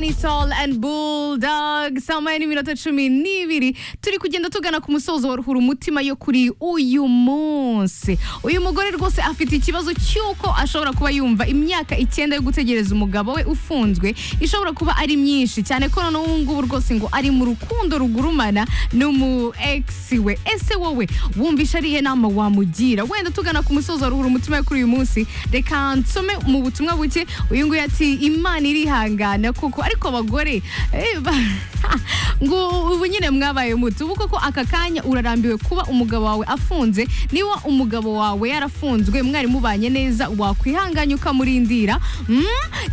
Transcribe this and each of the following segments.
Benny Sol and Bulldog saa moya n'iminota cumi n'ibiri turi kugenda tugana ku musozo wa ruhura umutima yo kuri uyu munsi uyu mugore rwose afite ikibazo cy'uko ashobora kuba yumva imyaka icyenda yo gutegereza umugabo we ufunzwe ishobora kuba ari myinshi cyane ko noneho ubu ngubu rwose ngo ari mu rukundo rugurumana n'umu ex we ese wowe wumvisha ariye nama wamugira wenda tugana ku musozo wa ruhura umutima yo kuri uyu munsi reka nsome mu butumwa buke uyu nguyu ati imana irihangana koko ariko abagore eh, ba- ngo ubu nyine mwabaye muto ubu koko aka kanya urarambiwe kuba umugabo wawe afunze niba umugabo wawe yarafunzwe mwari mubanye neza wakwihanganya ukamurindira mm?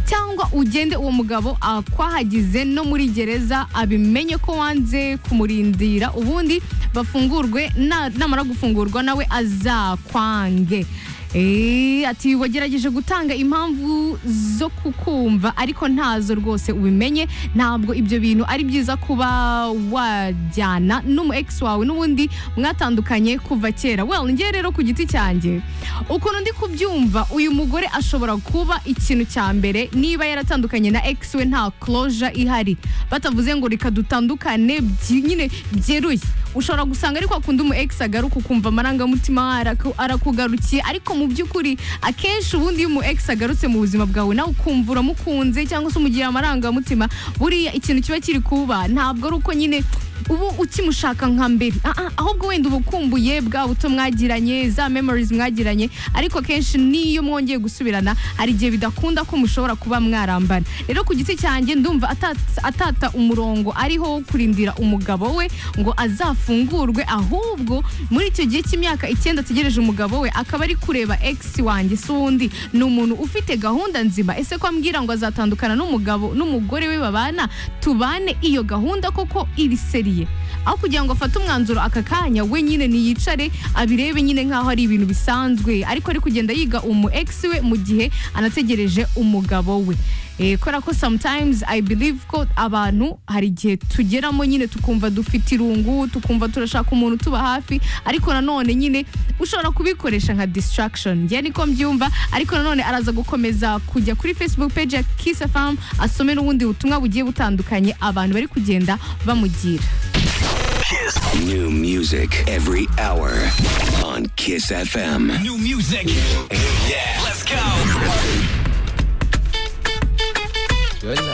cyangwa ugende uwo mugabo akwahagize no muri gereza abimenye ko wanze kumurindira ubundi bafungurwe na- namara gufungurwa nawe azakwange Eh, ati wagerageje gutanga impamvu zo kukumva ariko ntazo rwose ubimenye ntabwo ibyo bintu ari byiza kuba wajyana n'umu ex wawe n'ubundi mwatandukanye kuva kera well njye rero ku giti cyanjye ukuntu ndi kubyumva uyu mugore ashobora kuba ikintu cya mbere niba yaratandukanye na ex we nta closure ihari batavuze ngo reka dutandukane byi- nyine byeruye ushobora gusanga ariko akunda umu ex agaruka ukumva amarangamutima araku- arakugarukiye ariko mu by'ukuri akenshi ubundi iyo umu ex agarutse mu buzima bwawe nawe ukumva uramukunze cyangwa se umugirira amarangamutima buriya ikintu kiba kiri kuba ntabwo ari uko nyine ubu ukimushaka nka mbere Ah, ah, ahubwo wenda uba ukumbuye bwa buto mwagiranye za memories mwagiranye ariko kenshi n'iyo mwongeye gusubirana hari igihe bidakunda ko mushobora kuba mwarambana rero ku giti cyanjye ndumva atat- atata umurongo ariho wo kurindira umugabo we ngo azafungurwe ahubwo muri icyo gihe cy'imyaka icyenda ategereje umugabo we akaba ari kureba ex wanjye si undi ni umuntu ufite gahunda nzima ese ko ambwira ngo azatandukana n'umugabo n'umugore we babana tubane iyo gahunda koko iri seriye aho kugira ngo afate umwanzuro aka kanya we nyine niyicare abirebe nyine nk'aho ari ibintu bisanzwe ariko ari kugenda yiga umu ex we mu gihe anategereje umugabo we Eh, kubera ko sometimes i believe ko abantu hari igihe tugeramo nyine tukumva dufite irungu tukumva turashaka umuntu tuba hafi ariko nanone nyine ushobora kubikoresha nka distraction njye niko mbyumva ariko nanone araza gukomeza kujya kuri facebook page ya kiss fm asome n'ubundi butumwa bugiye butandukanye abantu bari kugenda bamugira New music every hour on Kiss FM. New music. Yeah. Let's go. Yola.